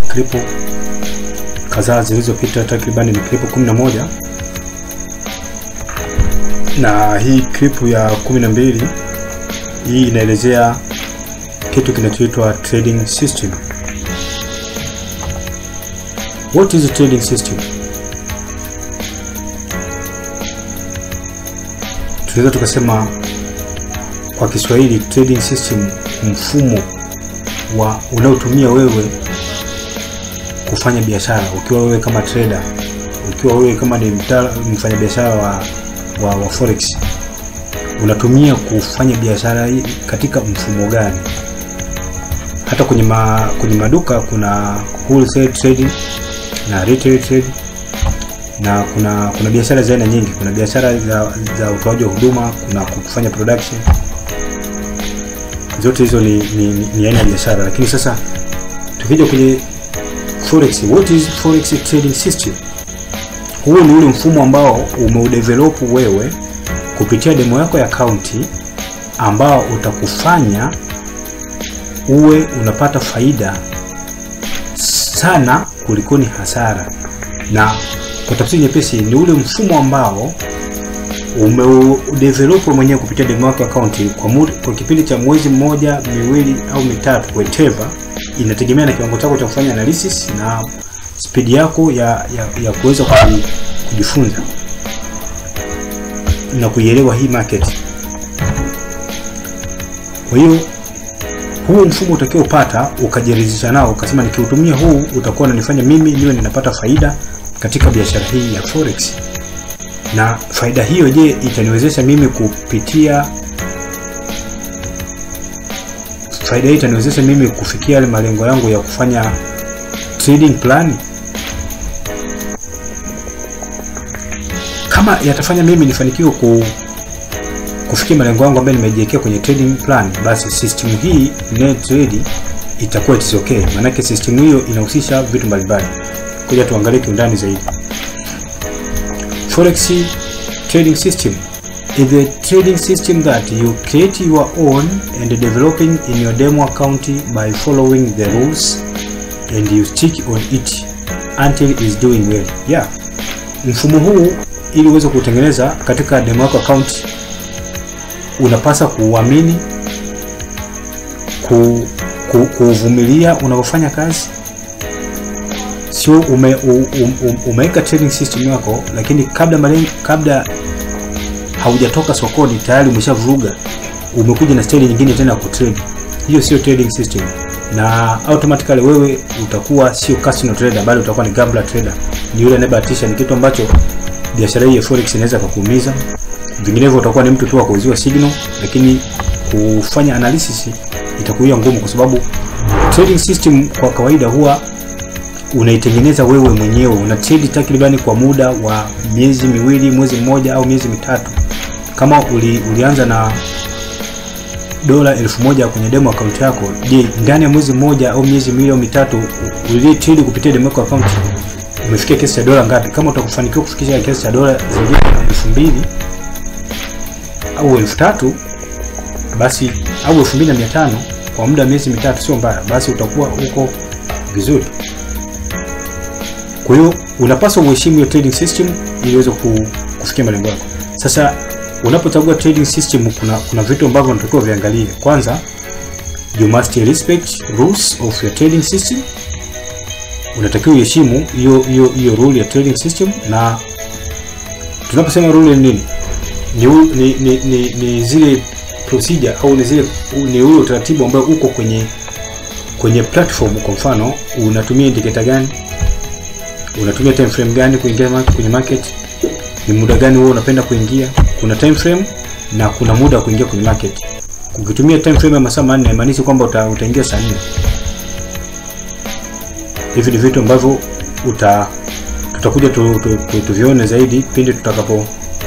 klipu kadhaa zilizopita, takribani ni klipu 11 na hii klipu ya 12 hii inaelezea kitu kinachoitwa trading system. What is a trading system? Tunaweza tukasema kwa Kiswahili trading system, mfumo wa unaotumia wewe kufanya biashara, ukiwa wewe kama trader, ukiwa wewe kama ni mfanyabiashara wa, wa, wa forex unatumia kufanya biashara hii katika mfumo gani? Hata kwenye, ma, kwenye maduka kuna wholesale trading na retail trading na kuna kuna biashara za aina nyingi. Kuna biashara za, za utoaji wa huduma, kuna kufanya production. Zote hizo ni, ni, ni aina ya biashara, lakini sasa tukija kwenye forex, what is forex trading system? Huu ni ule mfumo ambao umeudevelop wewe kupitia demo yako ya akaunti ambao utakufanya uwe unapata faida sana kulikoni hasara. Na kwa tafsiri nyepesi, ni ule mfumo ambao umeudevelop mwenyewe kupitia demo yako ya akaunti kwa, kwa kipindi cha mwezi mmoja, miwili au mitatu, whatever, inategemea na kiwango chako cha kufanya analysis na spidi yako ya, ya, ya kuweza kujifunza na kuielewa hii market. Kwa hiyo huu mfumo utakiwa upata ukajiridhisha nao, ukasema nikiutumia huu utakuwa unanifanya mimi niwe ninapata faida katika biashara hii ya forex. Na faida hiyo, je, itaniwezesha mimi kupitia faida hii itaniwezesha mimi kufikia yale malengo yangu ya kufanya trading plan? Kama yatafanya mimi nifanikiwe ku kufikia malengo yangu ambayo nimejiwekea kwenye trading plan, basi system hii net trade itakuwa it is okay. Maanake system hiyo inahusisha vitu mbalimbali. Kuja tuangalie kiundani zaidi. Forex trading system is a trading system that you create your own and developing in your demo account by following the rules and you stick on it until it is doing well. Yeah. Mfumo huu ili uweze kutengeneza katika demo yako account unapasa kuuamini, ku, ku, kuuvumilia unapofanya kazi. Sio ume, um, umeweka trading system yako, lakini kabla malengo, kabla haujatoka sokoni tayari umeshavuruga, umekuja na style nyingine tena ya kutrade. Hiyo sio trading system, na automatically wewe utakuwa sio casino trader, bali utakuwa ni gambler trader. Ni yule anayebahatisha. Ni kitu ambacho biashara hii ya forex inaweza kukuumiza vinginevyo utakuwa ni mtu tu wa kuuziwa signal, lakini kufanya analysis itakuwa ngumu, kwa sababu trading system kwa kawaida huwa unaitengeneza wewe mwenyewe. Una trade takribani kwa muda wa miezi miwili, mwezi mmoja au miezi mitatu. Kama uli, ulianza na dola elfu moja kwenye demo account yako, je, ndani ya mwezi mmoja au miezi miwili au mitatu uli trade kupitia demo account umefikia kiasi cha dola ngapi? Kama utakufanikiwa kufikisha kiasi cha dola zaidi ya elfu mbili au elfu tatu basi au elfu mbili na mia tano kwa muda wa miezi mitatu, sio mbaya, basi utakuwa uko vizuri. Kwa hiyo unapaswa uheshimu hiyo trading system ili uweze kufikia malengo yako. Sasa unapochagua trading system, kuna kuna vitu ambavyo unatakiwa viangalie. Kwanza, you must respect rules of your trading system. Unatakiwa uheshimu hiyo hiyo hiyo rule ya trading system, na tunaposema rule ni nini? Ni, ni, ni, ni, ni zile procedure au ni zile ni ule utaratibu ambao uko kwenye kwenye platform. Kwa mfano, unatumia indicator gani, unatumia time frame gani kuingia kwenye market, ni muda gani wewe unapenda kuingia. Kuna time frame na kuna muda wa kuingia kwenye market. Ukitumia time frame ya masaa manne haimaanishi kwamba uta, utaingia saa nne. Hivi ni vitu ambavyo uta tutakuja tu, tu, tu, tuvione zaidi pindi tutakapo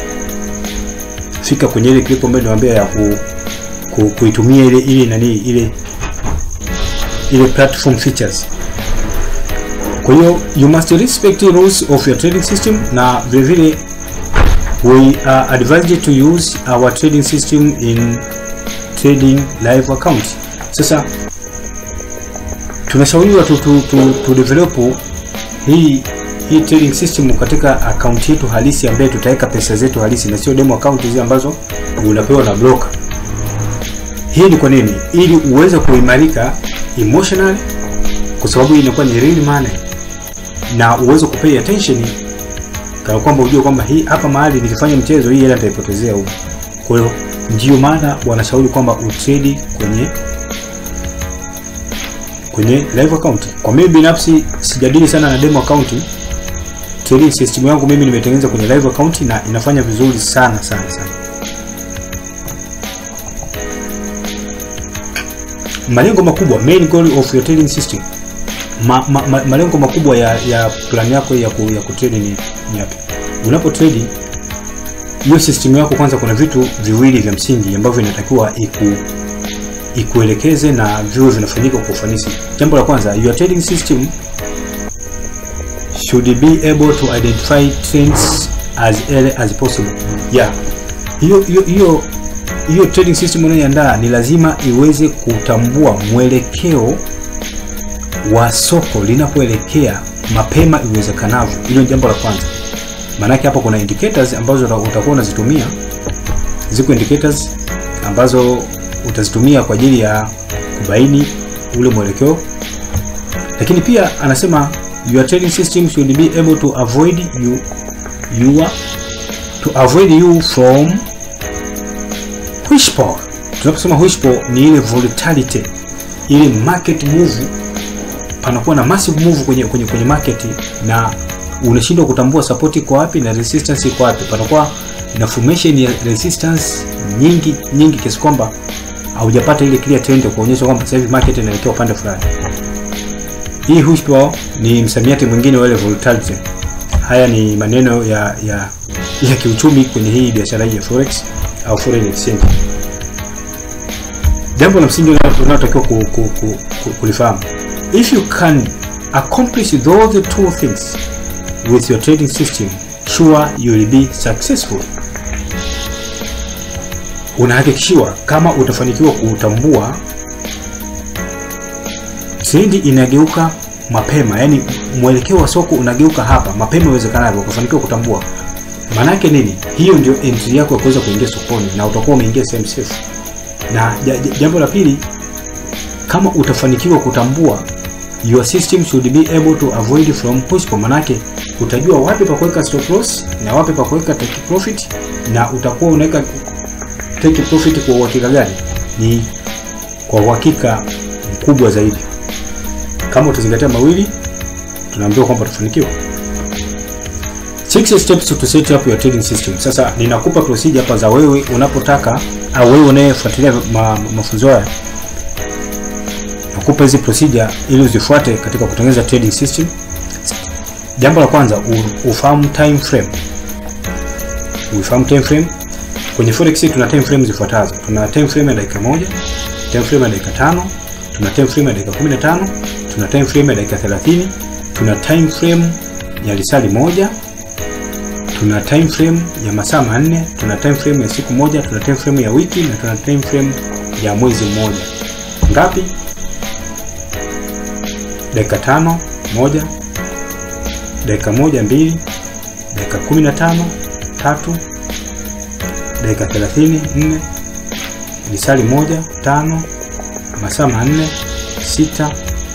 fika kwenye ile clip ambayo niwaambia ya ku, ku, kuitumia ile ile nani ile ile platform features. Kwa hiyo you must respect the rules of your trading system, na vile vile we are advised to use our trading system in trading live account. Sasa tunashauriwa tu, tu, tu, tu develop hii hii trading system katika akaunti yetu halisi ambaye tutaweka pesa zetu halisi na sio demo account hizi ambazo unapewa na broker. Hii ni kwa nini? Ili uweze kuimarika emotional, kwa sababu hii inakuwa ni real money, na uweze kupay attention kana kwamba ujue kwamba hii hapa mahali nikifanya mchezo hii hela nitaipotezea huko. Kwa hiyo ndio maana wanashauri kwamba utrade kwenye kwenye live account. Kwa mimi binafsi sijadili sana na demo account. Trading system yangu mimi nimetengeneza kwenye live account na inafanya vizuri sana sana sana. Malengo makubwa, main goal of your trading system. Ma, ma, ma, malengo makubwa ya, ya plan yako ya ku, ya kutrade ni, ni yapi? Unapo trade hiyo system yako, kwanza kuna vitu viwili vya msingi ambavyo inatakiwa iku ikuelekeze na viwe vinafanyika kwa ufanisi. Jambo la kwanza, your trading system should be able to identify trends as early as possible. Yeah. Hiyo hiyo hiyo hiyo trading system unayoandaa ni lazima iweze kutambua mwelekeo wa soko linapoelekea mapema iwezekanavyo. Hilo ni jambo la kwanza. Maanake hapo kuna indicators ambazo utakuwa unazitumia. Ziko indicators ambazo utazitumia kwa ajili ya kubaini ule mwelekeo, lakini pia anasema your trading system should be able to avoid you your to avoid you from wishfall. Tunaposema wishfall ni ile volatility, ile market move, panakuwa na massive move kwenye kwenye, kwenye market na unashindwa kutambua support iko wapi na resistance iko wapi. Panakuwa na formation ya resistance nyingi nyingi kiasi kwamba haujapata ile clear trend ya kuonyesha kwamba sasa hivi market inaelekea upande fulani. Hii wishfall ni msamiati mwingine wa ile volatility. Haya ni maneno ya ya ya kiuchumi kwenye hii biashara hii ya forex au foreign exchange. Jambo la msingi unalotakiwa ku, ku, ku, ku, kulifahamu, if you can accomplish those two things with your trading system sure you will be successful. Unahakikishiwa kama utafanikiwa kutambua trendi inageuka mapema, yani mwelekeo wa soko unageuka hapa mapema iwezekanavyo, ukafanikiwa kutambua. Maanake nini? Hiyo ndio entry yako ya kuweza kuingia sokoni na utakuwa umeingia sehemu safe. Na jambo la pili, kama utafanikiwa kutambua your system should be able to avoid from push, manake utajua wapi pa kuweka stop loss na wapi pa kuweka take profit, na utakuwa unaweka take profit kwa uhakika gani? Ni kwa uhakika mkubwa zaidi. Kama utazingatia mawili, tunaambiwa kwamba utafanikiwa. Six steps to set up your trading system. Sasa ninakupa procedure hapa za wewe unapotaka au wewe unayefuatilia ma, mafunzo haya nakupa hizi procedure ili uzifuate katika kutengeneza trading system. Jambo la kwanza ufahamu time frame. Ufahamu time frame. Kwenye forex tuna time frame zifuatazo. Tuna time frame ya dakika moja, time frame ya dakika tano, tuna time frame ya dakika 15, tuna time frame ya dakika 30, tuna time frame ya lisali moja, tuna time frame ya masaa manne, tuna time frame ya siku moja, tuna time frame ya wiki na tuna time frame ya mwezi mmoja. Ngapi? dakika tano moja, dakika moja mbili, dakika kumi na tano tatu, dakika thelathini nne, lisali moja tano, masaa manne sita,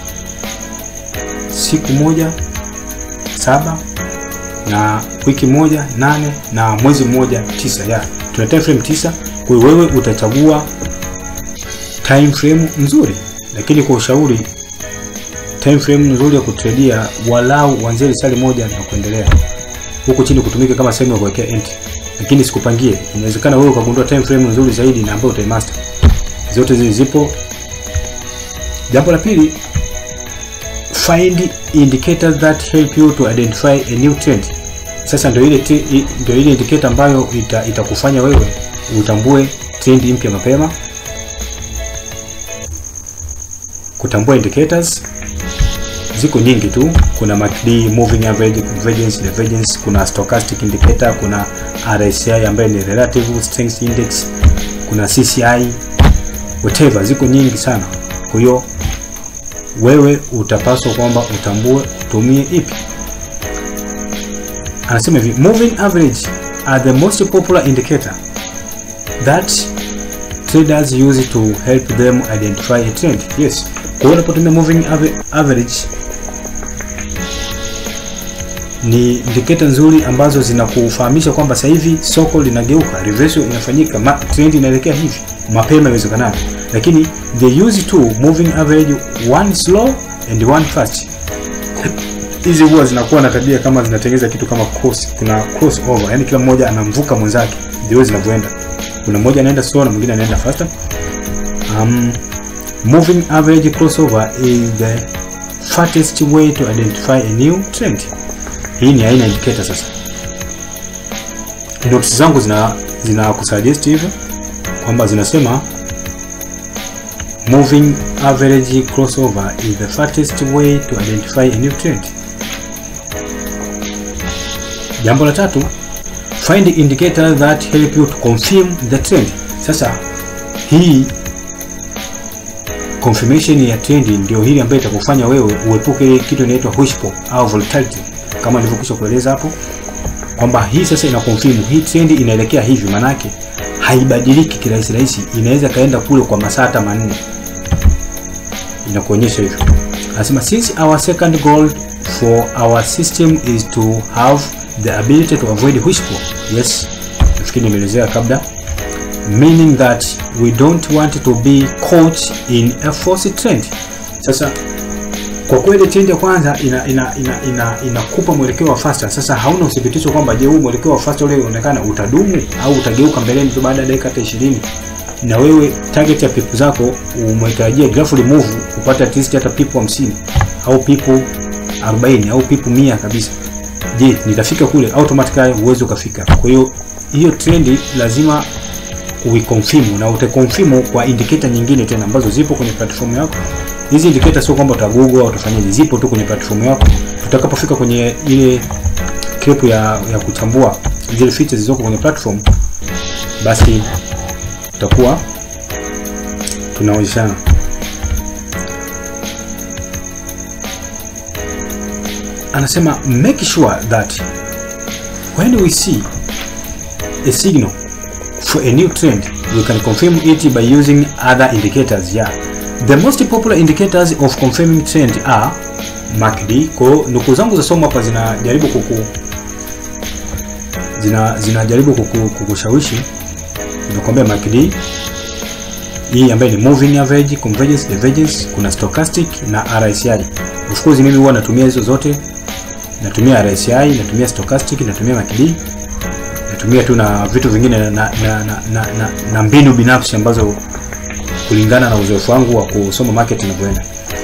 siku moja saba, na wiki moja nane, na mwezi mmoja tisa. Ya tuna time frame tisa. Kwa hiyo wewe utachagua time frame nzuri, lakini kwa ushauri time frame nzuri ya kutradia walau uanzie lisali moja na kuendelea, huku chini kutumika kama sehemu ya kuwekea entry, lakini sikupangie. Inawezekana wewe ukagundua time frame nzuri zaidi na ambayo utaimaster. Zote zile zipo. Jambo la pili, find indicators that help you to identify a new trend. Sasa ndio ile ndio ile indicator ambayo ita, itakufanya wewe utambue trend mpya mapema. Kutambua indicators ziko nyingi tu. Kuna MACD, moving average, convergence, divergence, kuna stochastic indicator, kuna RSI ambayo ni relative strength index, kuna CCI, whatever, ziko nyingi sana. Kwa hiyo wewe utapaswa kwamba utambue utumie ipi. Anasema hivi, moving average are the most popular indicator that traders use to help them identify a trend. Yes, kwa hiyo unapotumia moving ave- average ni indicator nzuri ambazo zinakufahamisha kwamba sasa hivi soko linageuka, reversal inafanyika, ma, trend inaelekea hivi mapema iwezekanavyo. Lakini they use two moving average, one slow and one fast. Hizi huwa zinakuwa na tabia kama zinatengeneza kitu kama cross, kuna cross over, yani kila mmoja anamvuka mwenzake, ndio zinavyoenda. Kuna mmoja anaenda slow na mwingine anaenda faster. Um, moving average crossover is the fastest way to identify a new trend. Hii ni aina indicator sasa. Notes zangu zina zina kusuggest hivyo kwamba zinasema moving average crossover is the fastest way to identify a new trend. Jambo la tatu, find indicators that help you to confirm the trend. Sasa hii confirmation ya trend ndio hili ambayo itakufanya wewe uepuke ile kitu inaitwa wishful au volatility kama nilivyokwisha kueleza hapo kwamba hii sasa ina confirm hii trend inaelekea hivi, manake haibadiliki kirahisi rahisi, inaweza kaenda kule kwa masaa hata manne, inakuonyesha hivyo. Anasema since our second goal for our system is to have the ability to avoid wishful. Yes, nafikiri nimeelezea kabla meaning that we don't want to be caught in a false trend. Sasa kwa kweli trend ya kwanza ina ina ina ina inakupa mwelekeo wa faster. Sasa hauna uthibitisho kwamba je, huu mwelekeo wa faster ule unaonekana utadumu au utageuka mbeleni tu baada ya dakika hata 20 na wewe target ya pipu zako umetarajia grafu remove upate at least hata pipu 50 au pipu 40 au pipu 100 kabisa. Je, nitafika kule? Automatically uweze ukafika. Kwa hiyo hiyo trend lazima uikonfirm na utakonfirm kwa indicator nyingine tena ambazo zipo kwenye platform yako. Hizi indicator sio kwamba uta Google au utafanyaje, zipo tu kwenye platform yako. Tutakapofika kwenye ile clip ya, ya kuchambua zile features zilizoko kwenye platform, basi tutakuwa tunaonyeshana. Anasema make sure that when we see a signal for a new trend we can confirm it by using other indicators yeah the most popular indicators of confirming trend are MACD kwa hiyo nukuu zangu za somo hapa zinajaribu kuku zina zinajaribu kuku, kukushawishi nakwambia MACD hii ambayo ni moving average convergence divergence kuna stochastic na RSI of course mimi huwa natumia hizo zote natumia RSI natumia stochastic natumia MACD natumia tu na vitu vingine na, na, na, na, na, na mbinu binafsi ambazo kulingana na uzoefu wangu wa kusoma market inavyoenda.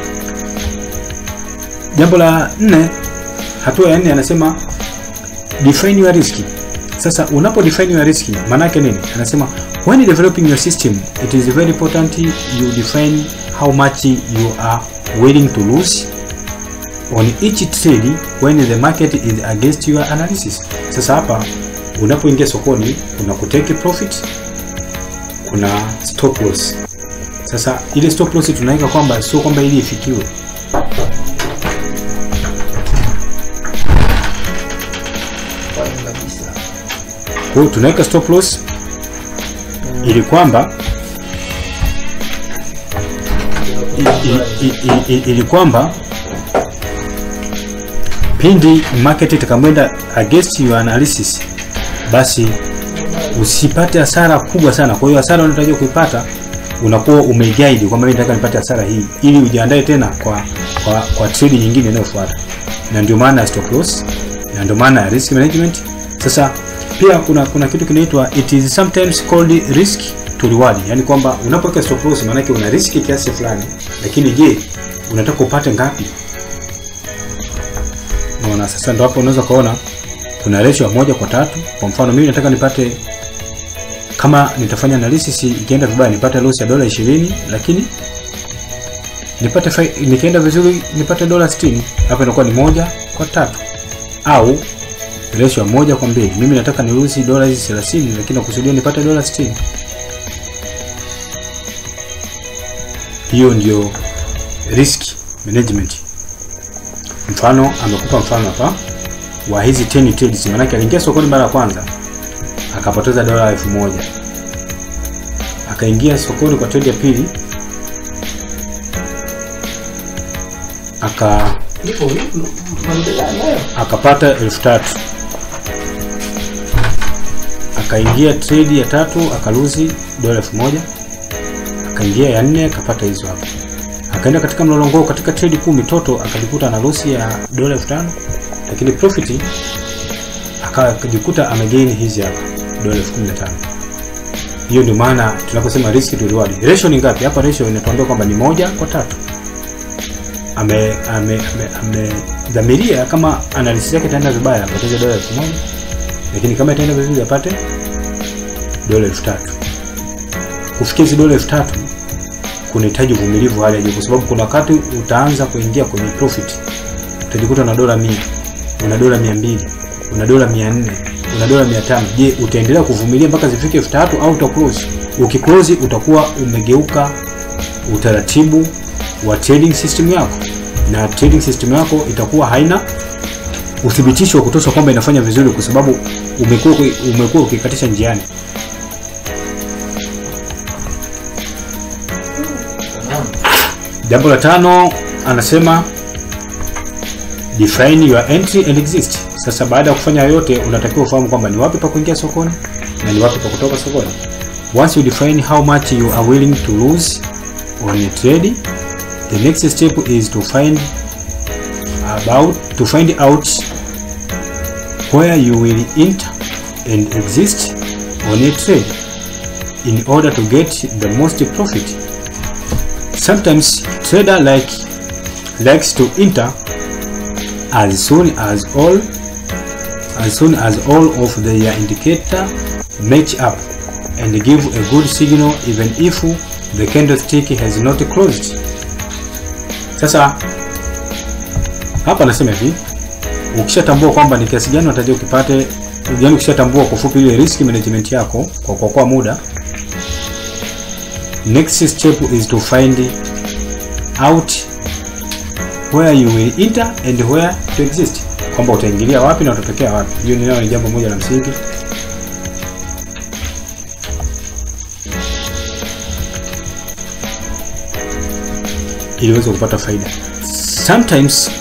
Jambo la nne, hatua ya nne anasema define your risk. Sasa unapo define your risk maana yake nini? Anasema when developing your system it is very important you define how much you are willing to lose on each trade when the market is against your analysis. Sasa hapa unapoingia sokoni kuna kutake profit, kuna stop loss. Sasa ile stop loss tunaweka kwamba sio kwamba ili ifikiwe, kwa hiyo tunaweka stop loss ili kwamba i- i- i- i- ili kwamba pindi market itakamwenda against your analysis basi usipate hasara kubwa sana. Kwa hiyo hasara unatarajiwa kuipata unakuwa umeguide kwamba mimi nataka nipate hasara hii, ili ujiandae tena kwa kwa, kwa trade nyingine inayofuata, na ndio maana ya stop loss, na ndio maana ya risk management. Sasa pia kuna kuna kitu kinaitwa it is sometimes called risk to reward, yani kwamba unapoweka stop loss maana yake una risk kiasi fulani, lakini je, unataka upate ngapi? Unaona, sasa ndo hapo unaweza kuona kuna ratio ya moja kwa tatu. Kwa mfano mimi nataka nipate kama nitafanya analysis ikienda vibaya nipate loss ya dola 20 lakini nipate fai- nikienda vizuri nipate dola 60 hapa inakuwa ni moja kwa tatu au ratio ya moja kwa mbili mimi nataka niruhusi dola hizi 30 lakini nakusudia nipate dola 60 hiyo ndio risk management. Mfano amekupa mfano hapa wa hizi 10 trades, maanake aliingia sokoni mara ya kwanza akapoteza dola elfu moja akaingia sokoni kwa trade ya pili aka akapata elfu tatu akaingia trade ya tatu akaluzi dola elfu moja akaingia ya nne akapata hizo hapo akaenda katika mlolongo katika trade kumi toto akajikuta na losi ya dola elfu tano lakini profit akajikuta amegain hizi hapa dola elfu kumi na tano hiyo ndio maana tunaposema risk to reward ratio ni ngapi hapa ratio inatuambia kwamba ni moja kwa tatu ame ame amedhamiria ame, kama analysis yake itaenda vibaya apoteze dola elfu moja lakini kama itaenda vizuri apate dola elfu tatu kufikia hizi dola elfu tatu kunahitaji uvumilivu hali ya juu kwa sababu kuna wakati utaanza kuingia kwenye profit utajikuta na dola mia una dola mia mbili una dola mia nne una dola mia tano je utaendelea kuvumilia mpaka zifike elfu tatu au utaclose ukiclose utakuwa umegeuka utaratibu wa trading system yako na trading system yako itakuwa haina uthibitisho wa kutosha kwamba inafanya vizuri kwa sababu umekuwa umekuwa ukikatisha njiani jambo la tano anasema define your entry and exit sasa baada ya kufanya yote unatakiwa ufahamu kwamba ni wapi pa kuingia sokoni na ni wapi pa kutoka sokoni once you define how much you are willing to lose on a trade the next step is to find about to find out where you will enter and exist on a trade in order to get the most profit sometimes trader like likes to enter as soon as all as soon as all of their indicator match up and give a good signal even if the candlestick has not closed sasa hapa anasema hivi ukishatambua kwamba ni kiasi gani unatakiwa ukipate yani ukishatambua kwa fupi ile risk management yako kwa kuokoa muda next step is to find out where you will enter and where to exist kwamba utaingilia wapi na utatokea wapi hiyo ni nayo ni jambo moja la msingi ili uweze kupata faida sometimes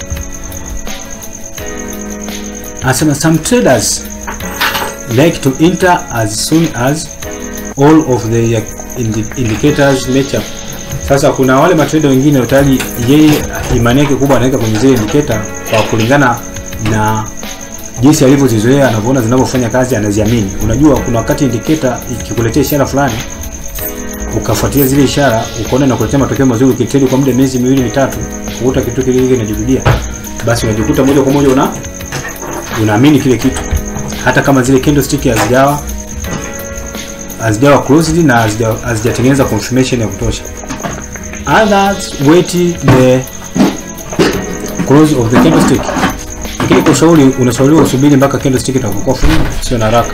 anasema some traders like to enter as soon as all of the indi indicators match up sasa kuna wale matrader wengine tayari yeye imani yake kubwa anaweka kwenye zile indicator kwa kulingana na jinsi alivyozizoea anavyoona zinavyofanya kazi anaziamini unajua kuna wakati indicator ikikuletea ishara fulani ukafuatilia zile ishara ukaona inakuletea matokeo mazuri ukitrade kwa muda miezi miwili mitatu ukuta kitu kile kile kinajirudia basi unajikuta moja kwa moja una unaamini kile kitu hata kama zile candlestick hazijawa hazijawa closed na hazijatengeneza confirmation ya kutosha others wait the close of the candlestick lakini kwa ushauri unashauriwa usubiri mpaka candlestick itakapokuwa free sio na haraka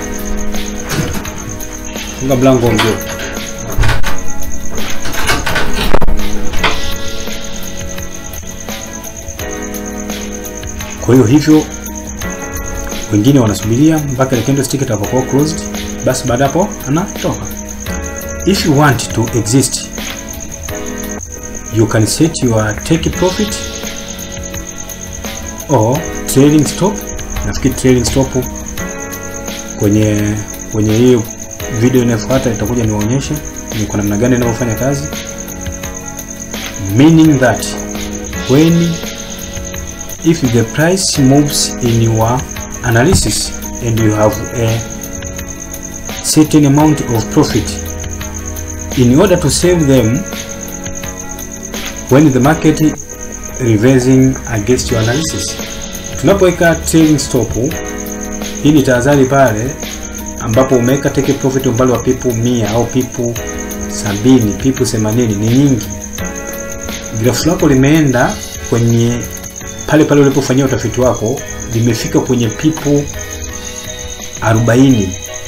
funga mlango mzee kwa hiyo hivyo wengine wanasubiria mpaka ile candlestick itakapokuwa closed basi baada hapo anatoka if you want to exist you can set your take profit or trailing stop nafikiri trailing stop kwenye kwenye hiyo video inayofuata itakuja niwaonyeshe ni kwa namna gani inavyofanya kazi meaning that when if the price moves in your analysis and you have a certain amount of profit in order to save them when the market reversing against your analysis tunapoweka trailing stop hii ni tahadhari pale ambapo umeweka take profit umbali wa pipu mia au pipu sabini pipu themanini ni nyingi grafu lako limeenda kwenye pale pale ulipofanyia utafiti wako limefika kwenye pipu 40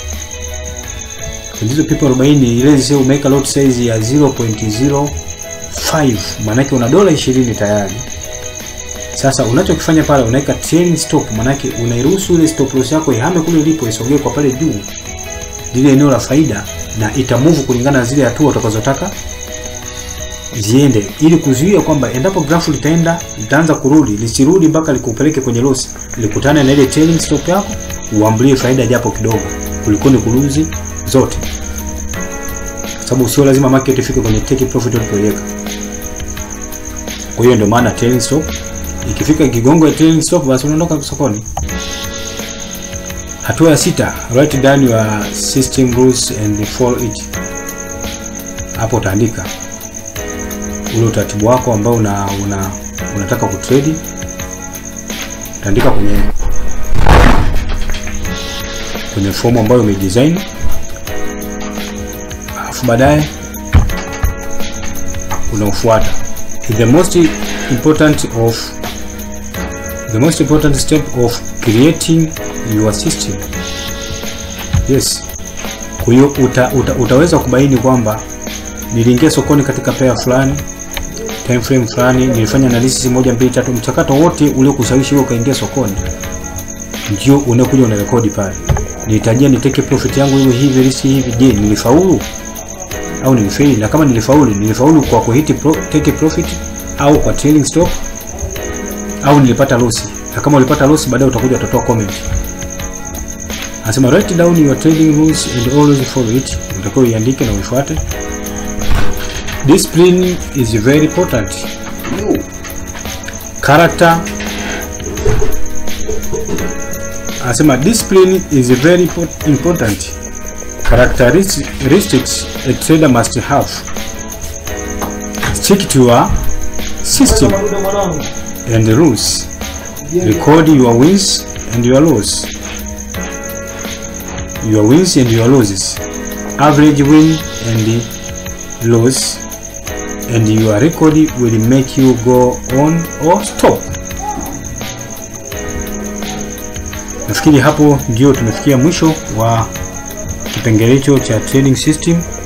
kwenye hizo pipu 40 ile zile umeweka lot size ya 0.05 5 maanake una dola 20 tayari. Sasa unachokifanya pale unaweka trailing stop, maanake unairuhusu ile stop loss yako ihame kule ilipo, isogee kwa pale juu lile eneo la faida, na itamove kulingana na zile hatua utakazotaka ziende, ili kuzuia kwamba endapo grafu litaenda litaanza kurudi, lisirudi mpaka likupeleke kwenye loss, likutane na ile trailing stop yako, uambulie faida japo kidogo, kuliko ni kuluzi zote, sababu sio lazima market ifike kwenye take profit ulipoiweka. Kwa hiyo ndio maana trailing stop ikifika kigongo ya trailing stop, basi unaondoka sokoni. Hatua ya sita, write down your system rules and follow it. Hapo utaandika ule utaratibu wako ambao una, una, unataka kutrade. Utaandika kwenye kwenye fomu ambayo umedesign, alafu baadaye unaofuata the most important of the most important step of creating your system. Yes, kwa hiyo uta, uta, utaweza kubaini kwamba niliingia sokoni katika pair fulani time frame fulani, nilifanya analysis moja mbili tatu, mchakato wote uliokushawishi wewe ukaingia sokoni ndio unakuja unarekodi pale. Nilitarajia niteke profit yangu iwe hivi risk hivi, je, nilifaulu au nilifeli? Na kama nilifaulu, nilifaulu kwa kuhiti pro, take profit au kwa trailing stop au nilipata loss? Na kama ulipata loss, baadaye utakuja utatoa comment. Anasema write down your trading rules and always follow it. Utakuwa uiandike na uifuate. Discipline is very important. Character anasema discipline is very important. Characteristics a trader must have. Stick to your system and the rules. Record your wins and your losses. Your wins and your losses. Average win and loss and your record will make you go on or stop. Nafikiri hapo ndio tumefikia mwisho wa kipengele hicho cha trading system.